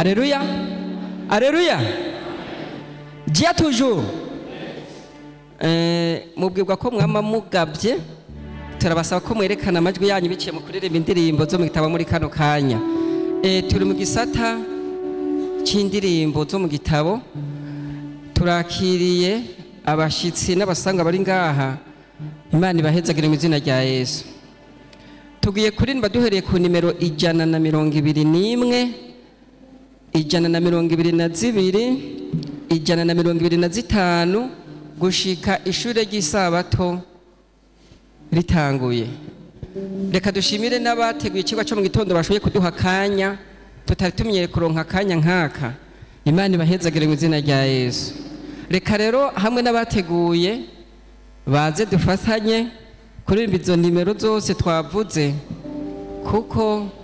Alléluia. Alléluia. Dia toujours. Eh, mubwirwa ko mwama mugabye turabasaba ko mwerekana amajwi yanyu biciye mu kuririmba indirimbo zo mu gitabo muri kano kanya eh, turi mu gisata c'indirimbo zo mu gitabo turakiriye abashitsi n'abasanga bari ngaha imana ibahezagire mu izina rya yesu tugiye kuririmba duhereye ku nimero ijana na mirongo ibiri n'imwe ijana na mirongo ibiri na zibiri ijana na mirongo ibiri na zitanu gushika ishure ry'isabato ritanguye reka dushimire n'abateguye ikigo cyo mu gitondo bashoboye kuduha akanya tutari tumenyere kuronka akanya nk'aka imana ibahezagire mu izina rya yesu reka rero hamwe n'abateguye baze dufatanye kuririmba izo nimero zose twavuze kuko